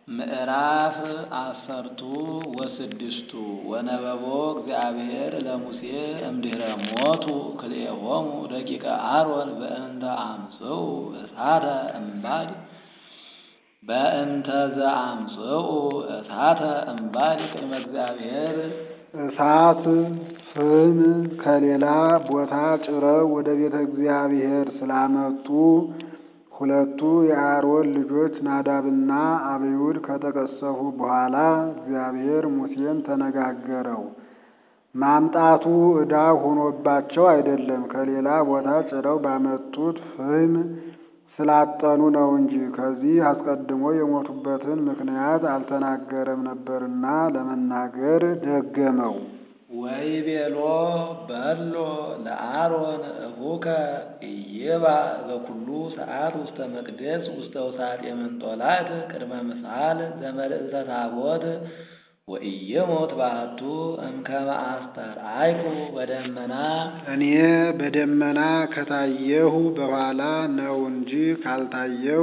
ምዕራፍ አሰርቱ ወስድስቱ ወነበቦ እግዚአብሔር ለሙሴ እምድኅረ ሞቱ ክልኤሆሙ ደቂቀ አሮን በእንተ አምጽኡ እሳተ እምባድ በእንተ ዘአምጽኡ እሳተ እምባድ ቅድመ እግዚአብሔር እሳት ፍም ከሌላ ቦታ ጭረው ወደ ቤተ እግዚአብሔር ስላመጡ ሁለቱ የአሮን ልጆች ናዳብና አብዩድ ከተቀሰፉ በኋላ እግዚአብሔር ሙሴን ተነጋገረው። ማምጣቱ ዕዳ ሆኖባቸው አይደለም፣ ከሌላ ቦታ ጭረው ባመጡት ፍም ስላጠኑ ነው እንጂ። ከዚህ አስቀድሞ የሞቱበትን ምክንያት አልተናገረም ነበርና ለመናገር ደገመው። ወይቤሎ በሎ ለአሮን እሁከ ኢይባእ በኩሉ ሰዓት ውስተ መቅደስ ውስተ ውሳጤ ምንጦላዕት ቅድመ ምሳል ዘመልዕልተ ታቦት ወኢይሞት ባሕቱ እምከመ አስተርአይኩ በደመና እኔ በደመና ከታየሁ በኋላ ነው እንጂ ካልታየሁ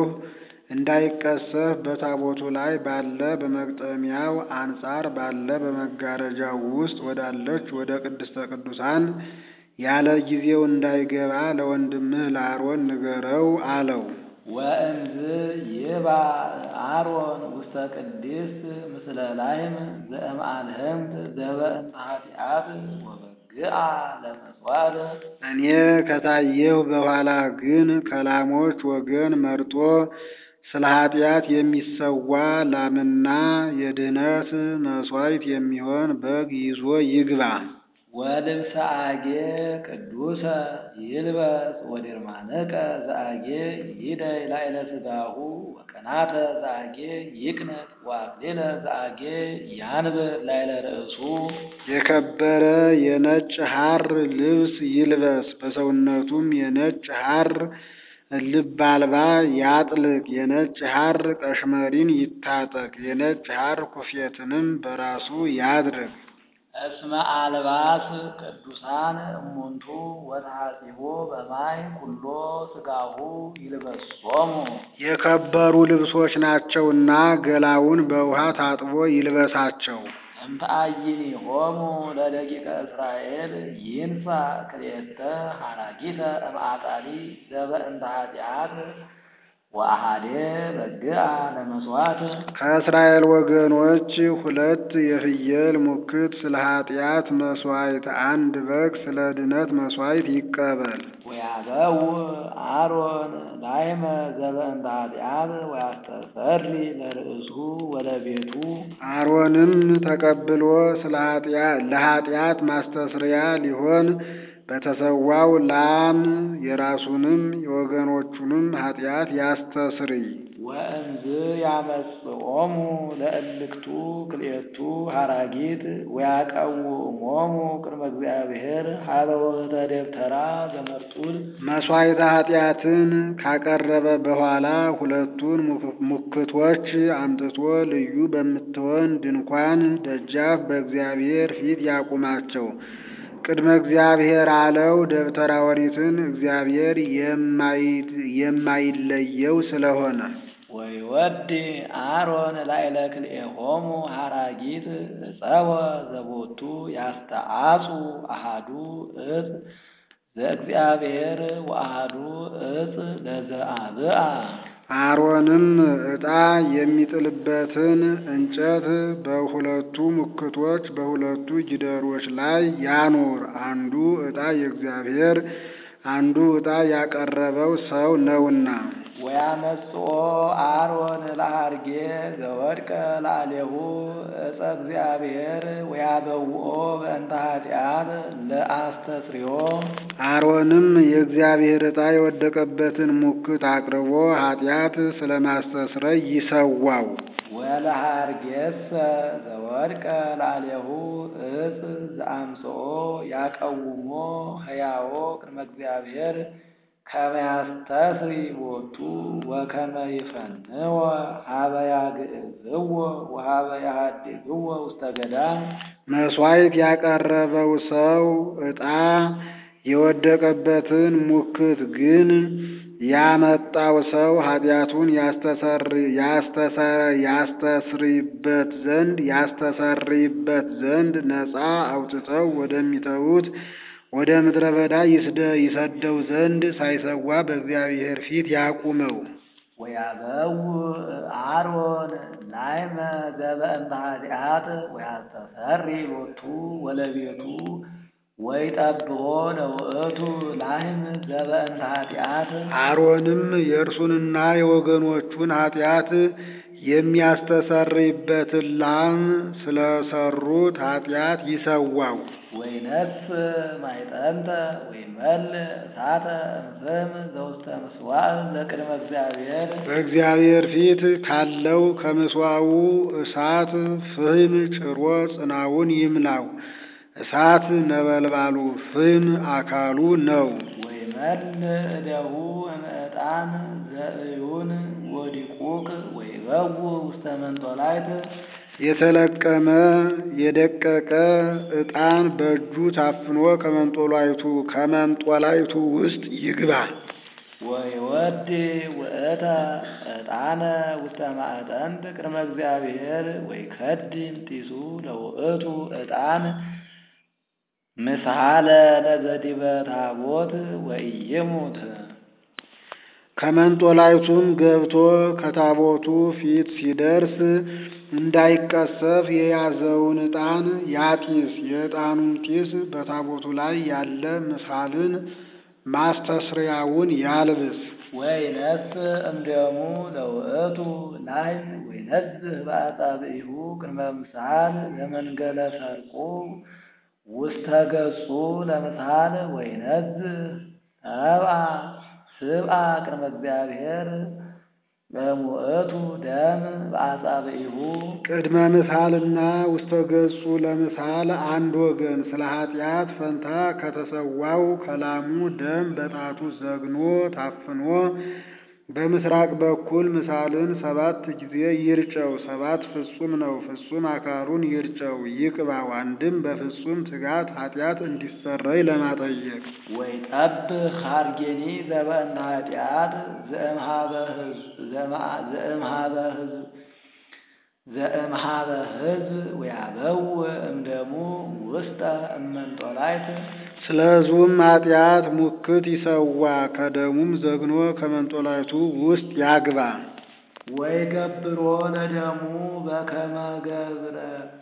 እንዳይቀሰፍ በታቦቱ ላይ ባለ በመግጠሚያው አንጻር ባለ በመጋረጃው ውስጥ ወዳለች ወደ ቅድስተ ቅዱሳን ያለ ጊዜው እንዳይገባ ለወንድምህ ለአሮን ንገረው አለው። ወእንዝ ይባእ አሮን ውስተ ቅድስት ምስለ ላህም ዘእምአልህምት ዘበእንተ ኃጢአት ወበግዓ ለመሥዋዕት እኔ ከታየሁ በኋላ ግን ከላሞች ወገን መርጦ ስለ ኃጢአት የሚሰዋ ላምና የድኅነት መሥዋዕት የሚሆን በግ ይዞ ይግባ። ወልብሰ አጌ ቅዱሰ ይልበስ ወድርማነቀ ዘአጌ ይደይ ላዕለ ሥጋሁ ወቀናተ ዘአጌ ይቅነጥ ወአክሊለ ዘአጌ ያንብር ላዕለ ርእሱ የከበረ የነጭ ሐር ልብስ ይልበስ፣ በሰውነቱም የነጭ ሐር ልብ አልባ ያጥልቅ። የነጭ ሐር ቀሽመሪን ይታጠቅ፣ የነጭ ሐር ኩፌትንም በራሱ ያድርግ። እስመ አልባስ ቅዱሳን እሙንቱ ወተሐጺቦ በማይ ኩሎ ሥጋሁ ይልበሶሙ የከበሩ ልብሶች ናቸውና ገላውን በውሃ ታጥቦ ይልበሳቸው። እምተአይኒሆሙ ለደቂቀ እስራኤል ይንሣ ክልኤተ ሐራጊተ እምአጣሊ ዘበእንተ ኃጢአት ወአሐዴ በግዓ ለመሥዋዕት ከእስራኤል ወገኖች ሁለት የፍየል ሙክት ስለ ኃጢአት መሥዋዕት፣ አንድ በግ ስለ ድነት መሥዋዕት ይቀበል። ወያበው አሮን ላይመ ዘበእንተ ኃጢአት ወያስተሰሪ ለርእሱ ወለቤቱ አሮንም ተቀብሎ ስለ ለኃጢአት ማስተስሪያ ሊሆን በተሰዋው ላም የራሱንም የወገኖቹንም ኃጢአት ያስተስርይ። ወእንዝ ያመጽኦሙ ለእልክቱ ክልኤቱ ሐራጊት ወያቀውሞሙ ቅድመ እግዚአብሔር ሀበ ወህተ ደብተራ ዘመርጡል መሥዋዕተ ኃጢአትን ካቀረበ በኋላ ሁለቱን ሙክቶች አምጥቶ ልዩ በምትሆን ድንኳን ደጃፍ በእግዚአብሔር ፊት ያቁማቸው። ቅድመ እግዚአብሔር አለው ደብተራ ኦሪትን እግዚአብሔር የማይለየው ስለሆነ። ወይወዲ አሮን ላዕለ ክልኤሆሙ ሐራጊት ዕፀወ ዘቦቱ ያስተአጹ አሃዱ ዕፅ ዘእግዚአብሔር ወአሃዱ ዕፅ ለዘአብአ አሮንም ዕጣ የሚጥልበትን እንጨት በሁለቱ ሙክቶች በሁለቱ ጊደሮች ላይ ያኑር። አንዱ ዕጣ የእግዚአብሔር አንዱ ዕጣ ያቀረበው ሰው ነውና። ወያመጽኦ አሮን ለአርጌ ዘወድቀ ላዕሌሁ ዕፀ እግዚአብሔር ወያበውኦ በእንተ ኃጢአት ለአስተስርዮ አሮንም የእግዚአብሔር ዕጣ የወደቀበትን ሙክት አቅርቦ ኃጢአት ስለማስተስረይ ይሰዋው። ወለሃርጌሰ ዘወድቀ ላዕሌሁ ዕፅ ዘአምጽኦ ያቀውሞ ሕያዎ ቅድመ እግዚአብሔር ከመ ያስተስሪ ቦቱ ወከመ ይፈንወ ሀበ ያግዕዝዎ ወሀበ ያሃድግዎ ውስተ ገዳም መሥዋዕት ያቀረበው ሰው ዕጣ የወደቀበትን ሙክት ግን ያመጣው ሰው ኃጢአቱን ያስተሰርይበት ዘንድ ያስተሰርይበት ዘንድ ነፃ አውጥተው ወደሚተዉት ወደ ምድረ በዳ ይሰደው ዘንድ ሳይሰዋ በእግዚአብሔር ፊት ያቁመው። ወያበው አሮን ላይመ ዘበእንተ ኃጢአት ወያስተሰሪ ሎቱ ወለቤቱ ወይጠብሖ ለውእቱ ላይም ዘበእንተ ኃጢአት አሮንም የእርሱንና የወገኖቹን ኃጢአት የሚያስተሰርይበትን ላም ስለሰሩት ኃጢአት ይሰዋው። ወይነስ ማይጠንተ ወይመል እሳተ እምፍም ዘውስተ ምስዋዕ ለቅድመ እግዚአብሔር በእግዚአብሔር ፊት ካለው ከምስዋው እሳት ፍህም ጭሮ ጽናውን ይምላው። እሳት ነበልባሉ ፍህም አካሉ ነው። ወይመል እደሁ እምዕጣን ዘእዩን ወዲቁቅ ወይበው ውስተ መንጦላይት የተለቀመ የደቀቀ ዕጣን በእጁ ታፍኖ ከመንጦላይቱ ከመንጦላይቱ ውስጥ ይግባ። ወይወድ ውእተ ዕጣነ ውስተ ማዕጠንት ቅድመ እግዚአብሔር ወይከድን ጢሱ ለውእቱ ዕጣን ምስሃለ ለዘዲበ ታቦት ወኢይሙት ከመንጦላይቱም ገብቶ ከታቦቱ ፊት ሲደርስ እንዳይቀሰፍ የያዘውን ዕጣን ያጢስ። የዕጣኑን ጢስ በታቦቱ ላይ ያለ ምስሃልን ማስተስሪያውን ያልብስ። ወይነስ እምደሙ ለውእቱ ላይ ወይነዝህ በአጻብዒሁ ቅድመ ምሳል ለመንገለ ሰርቁ ውስተ ገጹ ለምሳል ወይነዝህ ሰብአ ስብአ ቅድመ እግዚአብሔር በሙእቱ ደም በአጻብዒሁ ቅድመ ምሳልና ውስተ ገጹ ለምሳል አንድ ወገን ስለ ኃጢአት ፈንታ ከተሰዋው ከላሙ ደም በጣቱ ዘግኖ ታፍኖ በምስራቅ በኩል ምሳልን ሰባት ጊዜ ይርጨው። ሰባት ፍጹም ነው። ፍጹም አካሉን ይርጨው ይቅባው። አንድም በፍጹም ትጋት ኃጢአት እንዲሰረይ ለማጠየቅ ወይጠብህ ሀርጌኒ ዘበእንተ ኃጢአት ዘእምሃበ ሕዝብ ዘእምሃበ ሕዝብ ወያበው እምደሙ ውስጠ እመንጦላይት ስለ ሕዝቡም ኃጢአት ሙክት ይሰዋ፣ ከደሙም ዘግኖ ከመንጦላይቱ ውስጥ ያግባ። ወይ ገብሮ ለደሙ በከመ ገብረ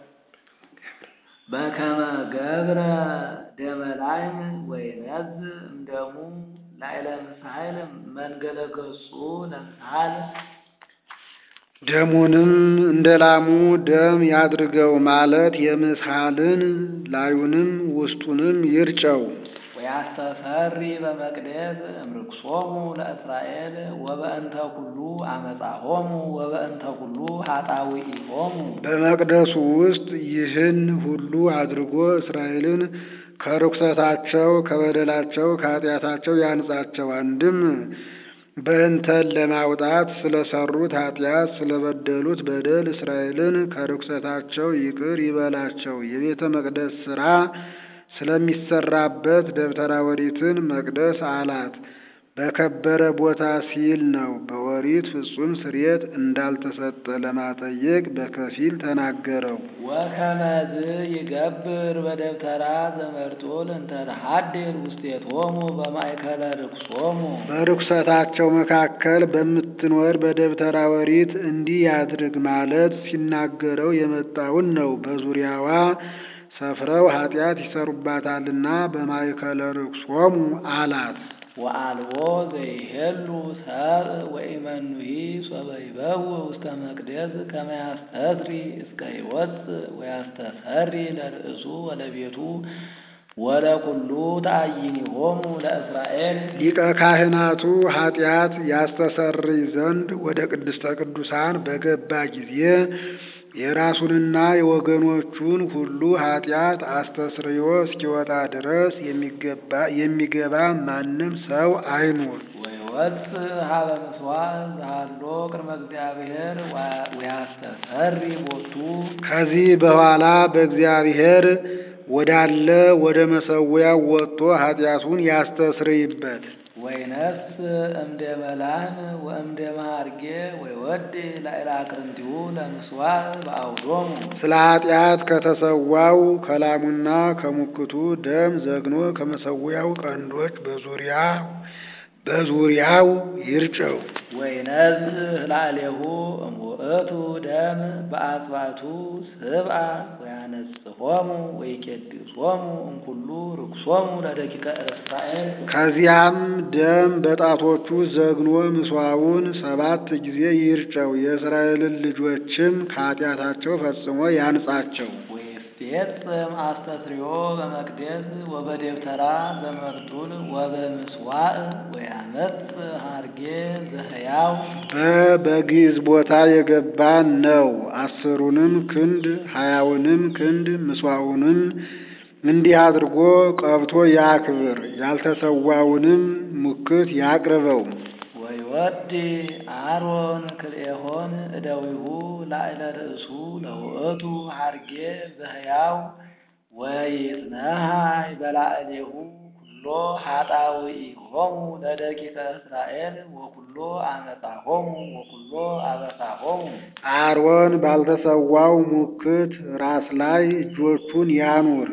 በከመ ገብረ ደመላይም ወይነዝ እምደሙ ላዕለ ምሳይል መንገለ ገጹ ለምሳል ደሙንም እንደ ላሙ ደም ያድርገው ማለት የምስሃልን ላዩንም ውስጡንም ይርጨው። ወያስተሰሪ በመቅደስ እምርክሶሙ ለእስራኤል ወበእንተ ኩሉ አመፃሆሙ ወበእንተ ኩሉ ኃጣውኢሆሙ በመቅደሱ ውስጥ ይህን ሁሉ አድርጎ እስራኤልን ከርኩሰታቸው፣ ከበደላቸው፣ ከኃጢአታቸው ያንጻቸው። አንድም በእንተን ለማውጣት ስለሰሩት ኃጢአት ስለበደሉት በደል እስራኤልን ከርኩሰታቸው ይቅር ይበላቸው። የቤተ መቅደስ ሥራ ስለሚሰራበት ደብተራ ኦሪትን መቅደስ አላት። በከበረ ቦታ ሲል ነው። በኦሪት ፍጹም ስርየት እንዳልተሰጠ ለማጠየቅ በከፊል ተናገረው። ወከመዝ ይገብር በደብተራ ዘመርጡል እንተ ተሐድር ውስቴቶሙ በማእከለ ርክሶሙ በርኩሰታቸው መካከል በምትኖር በደብተራ ኦሪት እንዲህ ያድርግ ማለት ሲናገረው የመጣውን ነው። በዙሪያዋ ሰፍረው ኃጢአት ይሰሩባታልና በማእከለ ርክሶሙ አላት። ወአልቦ ዘይሄሉ ሰብእ ወኢመኑሂ ሶበ ይበው ውስተ መቅደስ ከመ ያስተስሪ እስከ ይወፅእ ወያስተሰሪ ለርእሱ ወለቤቱ ወለኩሉ ተአይኒሆሙ ለእስራኤል ሊቀ ካህናቱ ኃጢአት ያስተሰርይ ዘንድ ወደ ቅድስተ ቅዱሳን በገባ ጊዜ የራሱንና የወገኖቹን ሁሉ ኃጢአት አስተስርዮ እስኪወጣ ድረስ የሚገባ የሚገባ ማንም ሰው አይኑር። ወይወፅእ ሀበ ምሥዋዕ ዘሃሎ ቅድመ እግዚአብሔር ወያስተሰሪ ቦቱ ከዚህ በኋላ በእግዚአብሔር ወዳለ ወደ መሰዊያው ወጥቶ ኃጢአቱን ያስተስርይበት። ወይነስ እምደመ ላህም ወእምደመ ሀርጌ ወይወድ ላዕለ አቅርንቲሁ ለምስዋዕ በአውዶሙ ስለ ኃጢአት ከተሰዋው ከላሙና ከሙክቱ ደም ዘግኖ ከመሰዊያው ቀንዶች በዙሪያ በዙሪያው ይርጨው። ወይነዝ ህላሌሁ እምውእቱ ደም በአጽባቱ ስብአ ወያነጽፎሙ ወይቄድሶሙ እምኩሉ ርኩሶሙ ለደቂቀ እስራኤል ከዚያም ደም በጣቶቹ ዘግኖ ምስዋውን ሰባት ጊዜ ይርጨው። የእስራኤልን ልጆችም ከኃጢአታቸው ፈጽሞ ያንጻቸው። ወይፌጽም አስተስርዮ በመቅደስ ወበደብተራ ዘመርጡል ወበምስዋዕ ወያመጽ ሀርጌ ዘህያው በግዕዝ ቦታ የገባ ነው። አስሩንም ክንድ ሀያውንም ክንድ ምስዋዑንም እንዲህ አድርጎ ቀብቶ ያክብር። ያልተሰዋውንም ሙክት ያቅርበው። ወይወዲ አሮን ክልኤሆን እደዊሁ ላዕለ ርእሱ ለውእቱ ሀርጌ ዘህያው ወይጽነሃይ በላዕሌሁ ኩሎ ኃጣውኢሆሙ ለደቂቀ እስራኤል ወኩሎ አመፃሆሙ ወኩሎ አበሳሆሙ አሮን ባልተሰዋው ሙክት ራስ ላይ እጆቹን ያኑር።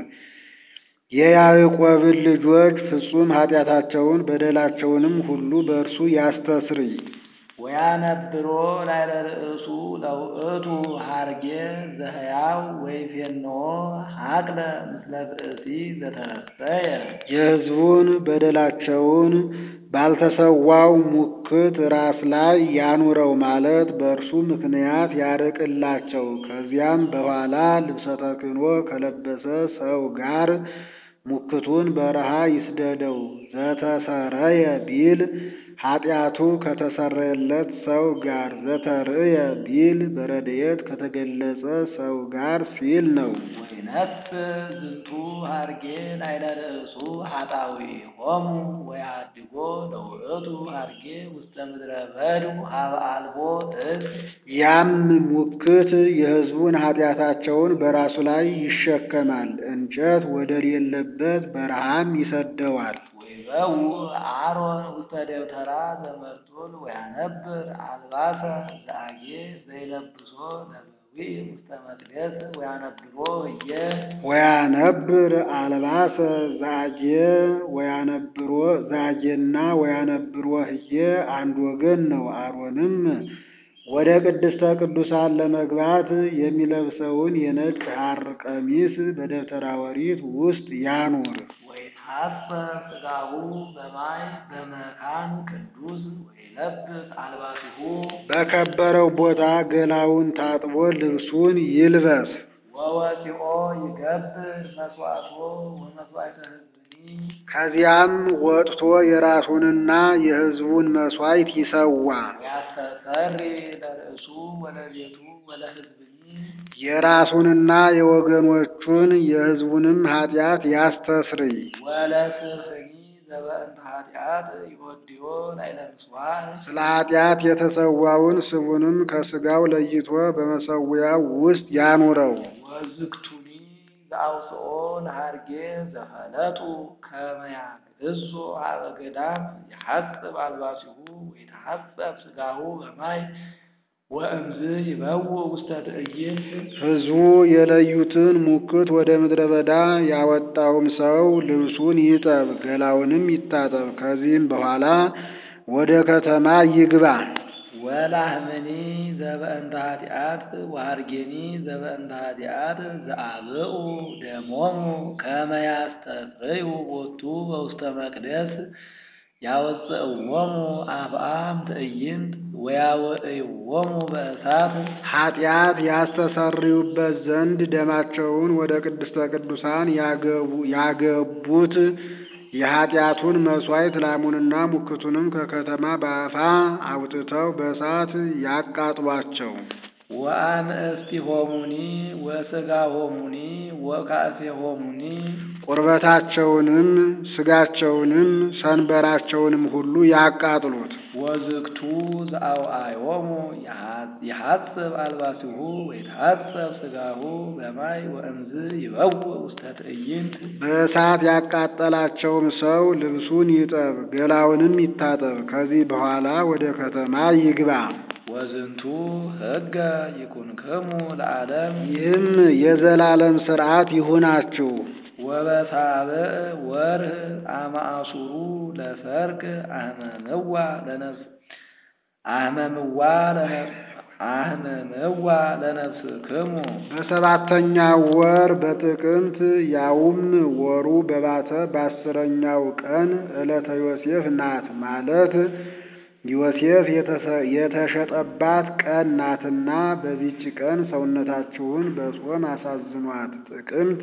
የያዕቆብን ልጆች ፍጹም ኃጢአታቸውን በደላቸውንም ሁሉ በእርሱ ያስተስርይ። ወያነብሮ ላዕለ ርእሱ ለውእቱ ሀርጌ ዘህያው ወይፌንዎ ሀቅለ ምስለ ብእሲ ዘተረሰየ የሕዝቡን በደላቸውን ባልተሰዋው ሙክት ራስ ላይ ያኑረው ማለት በእርሱ ምክንያት ያርቅላቸው። ከዚያም በኋላ ልብሰ ተክህኖ ከለበሰ ሰው ጋር ሙክቱን በረሃ ይስደደው። ዘተሰረየ ቢል ኃጢአቱ ከተሰረየለት ሰው ጋር፣ ዘተርእየ ቢል በረድኤት ከተገለጸ ሰው ጋር ሲል ነው። ወይነስ ዝንቱ ሀርጌ ላዕለ ርእሱ ኃጣውኢሆሙ ወያድጎ ለውእቱ ሀርጌ ውስተ ምድረ በዱ ሀበ አልቦ እፅ ያም ሙክት የሕዝቡን ኃጢአታቸውን በራሱ ላይ ይሸከማል፣ እንጨት ወደሌለበት በረሃም ይሰደዋል። ወይበው አሮን ውስተ ደብተራ ዘመርጡል ወያነብር አልባሰ ዘአጌ ዘይለብሶ ለበዊዕ ውስተ መቅደስ ወያነብሮ ህየ ወያነብር አልባሰ ዛጄ ወያነብሮ ዛጄና ወያነብሮ ህዬ አንድ ወገን ነው። አሮንም ወደ ቅድስተ ቅዱሳን ለመግባት የሚለብሰውን የነጭ ሐር ቀሚስ በደብተራ ኦሪት ውስጥ ያኑር። ወይትሐሰብ ሥጋሁ በማይ በመካን ቅዱስ ወይለብስ አልባሲሁ በከበረው ቦታ ገላውን ታጥቦ ልብሱን ይልበስ። ወወፂኦ ይገብር መስዋዕቶ ወመስዋዕተ ህዝብኒ ከዚያም ወጥቶ የራሱንና የሕዝቡን መሥዋዕት ይሰዋ። ወያስተሰሪ ለርእሱ ወለቤቱ ወለህዝብኒ የራሱንና የወገኖቹን የሕዝቡንም ኃጢአት ያስተስርይ። ወለስፍኒ ዘበእንተ ኃጢአት ይወድዮ ላዕለ ምጽዋዕ ስለ ኃጢአት የተሰዋውን ስቡንም ከሥጋው ለይቶ በመሰዊያው ውስጥ ያኑረው። ወዝግቱኒ ዘአውፅኦ ለሃርጌ ዘፈለጡ ከመ ያግዕዞ ሀበ ገዳም ይሐጽብ አልባሲሁ ወይተሐጸብ ሥጋሁ በማይ ወእምዝ ይበውእ ውስተ ትዕይንት ሕዝቡ የለዩትን ሙክት ወደ ምድረ በዳ ያወጣውም ሰው ልብሱን ይጠብ፣ ገላውንም ይታጠብ። ከዚህም በኋላ ወደ ከተማ ይግባ። ወላህምኒ ዘበእንተ ኃጢአት ወሃርጌኒ ዘበእንተ ኃጢአት ዘአብኡ ደሞሙ ከመ ያስተስርዩ ቦቱ በውስተ መቅደስ ያወፅእዎሙ አፍአም ትዕይንት ወያወእይዎሙ በእሳት ኃጢአት ያስተሰርዩበት ዘንድ ደማቸውን ወደ ቅድስተ ቅዱሳን ያገቡ ያገቡት የኃጢአቱን መሥዋዕት ላሙንና ሙክቱንም ከከተማ በአፋ አውጥተው በእሳት ያቃጥሏቸው። ወአንእስቲሆሙኒ ወሥጋሆሙኒ ወካእሴሆሙኒ ቁርበታቸውንም ስጋቸውንም ሰንበራቸውንም ሁሉ ያቃጥሉት። ወዝግቱ ዘአውአዮሙ ይሐጽብ አልባሲሁ ወይትሐጸብ ሥጋሁ በማይ ወእምዝ ይበውእ ውስተ ትዕይንት በእሳት ያቃጠላቸውም ሰው ልብሱን ይጠብ፣ ገላውንም ይታጠብ፣ ከዚህ በኋላ ወደ ከተማ ይግባ። ወዝንቱ ሕገ ይኩንክሙ ለዓለም ይህም የዘላለም ሥርዓት ይሁናችሁ። ወበሳብዕ ወርህ አማአሱሩ ለሰርክ አህመምዋ ለነፍስ አህመምዋ ለነፍስ አህመምዋ ለነፍስክሙ በሰባተኛው ወር በጥቅምት ያውም ወሩ በባተ በአስረኛው ቀን ዕለተ ዮሴፍ ናት ማለት ዮሴፍ የተሸጠባት ቀን ናትና በዚች ቀን ሰውነታችሁን በጾም አሳዝኗት። ጥቅምት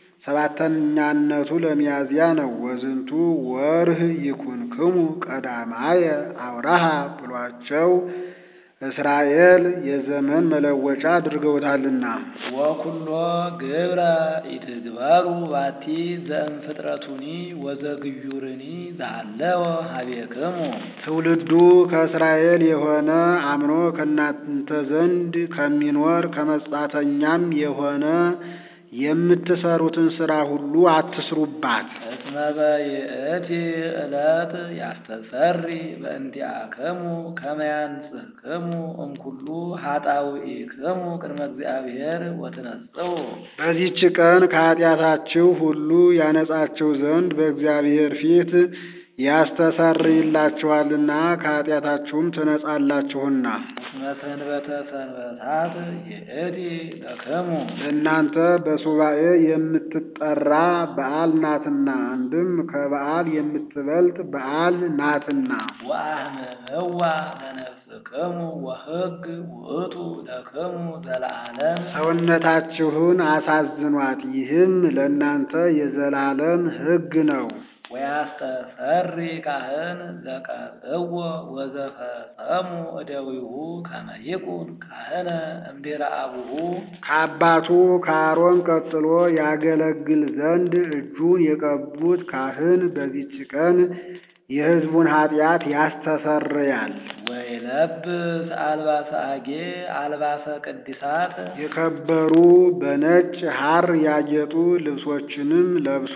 ሰባተኛነቱ ለሚያዝያ ነው። ወዝንቱ ወርህ ይኩንክሙ ቀዳማየ አውራሃ ብሏቸው እስራኤል የዘመን መለወጫ አድርገውታልና። ወኩሎ ግብረ ኢትግበሩ ባቲ ዘእምፍጥረቱኒ ወዘግዩርኒ ዛሃለወ ሀቤክሙ ትውልዱ ከእስራኤል የሆነ አምኖ ከእናንተ ዘንድ ከሚኖር ከመጻተኛም የሆነ የምትሰሩትን ሥራ ሁሉ አትስሩባት። እስመ በይእቲ ዕለት ያስተሰሪ በእንቲአክሙ ከመ ያንጽሕክሙ እምኩሉ ኃጣውኢክሙ ቅድመ እግዚአብሔር ወትነጽኡ በዚህች ቀን ከኃጢአታችሁ ሁሉ ያነጻችሁ ዘንድ በእግዚአብሔር ፊት ያስተሰርይላችኋልና ከኃጢአታችሁም ትነጻላችሁና። እስመ ሰንበተ ሰንበታት ይእቲ ለክሙ እናንተ በሱባኤ የምትጠራ በዓል ናትና፣ አንድም ከበዓል የምትበልጥ በዓል ናትና። ወአህመመዋ ለነፍስክሙ ወሕግ ውእቱ ለክሙ ዘለዓለም ሰውነታችሁን አሳዝኗት፣ ይህም ለእናንተ የዘላለም ሕግ ነው። ወያስተሰሪ ካህን ዘቀብእዎ ወዘፈጸሙ እደዊሁ ከመ ይኩን ካህነ እምድኅረ አቡሁ ከአባቱ ከአሮን ቀጥሎ ያገለግል ዘንድ እጁን የቀቡት ካህን በዚች ቀን የሕዝቡን ኃጢአት ያስተሰርያል። ወይለብስ አልባሰ አጌ አልባሰ ቅድሳት የከበሩ በነጭ ሐር ያጌጡ ልብሶችንም ለብሶ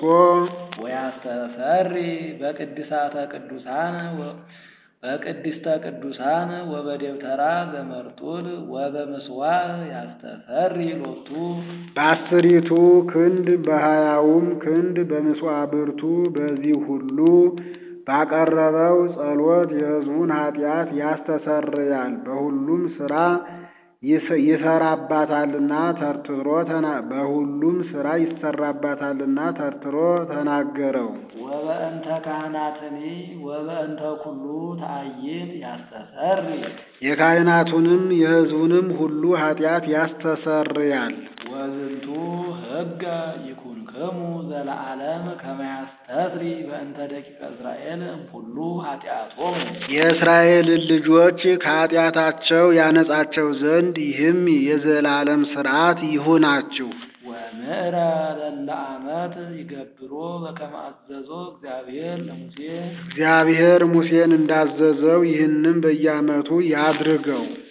ወያስተሰሪ በቅድሳተ ቅዱሳን ወ- በቅድስተ ቅዱሳን ወበደብተራ ዘመርጡል ወበምስዋዕ ያስተሰሪ ሎቱ በአስሪቱ ክንድ በሀያውም ክንድ በምስዋዕብርቱ በዚህ ሁሉ ባቀረበው ጸሎት የሕዝቡን ኃጢአት ያስተሰርያል። በሁሉም ሥራ ይስ- ይሰራባታልና ተርትሮ ተና በሁሉም ሥራ ይሰራባታልና ተርትሮ ተናገረው። ወበእንተ ካህናትኒ ወበእንተ ኩሉ ተአይን ያስተሰሪ የካህናቱንም የሕዝቡንም ሁሉ ኃጢአት ያስተሰርያል። ወዝንቱ ሕገ ይኩንክሙ ዘለዓለም ከመ ያስተስሪ በእንተ ደቂቀ እስራኤል እምኩሉ ኃጢአቶሙ የእስራኤልን ልጆች ከኃጢአታቸው ያነጻቸው ዘንድ ይህም የዘላለም ሥርዓት ይሁናችሁ። ወምዕረ ለለ ዓመት ይገብሮ በከመ አዘዞ እግዚአብሔር ለሙሴ እግዚአብሔር ሙሴን እንዳዘዘው ይህንም በየዓመቱ ያድርገው።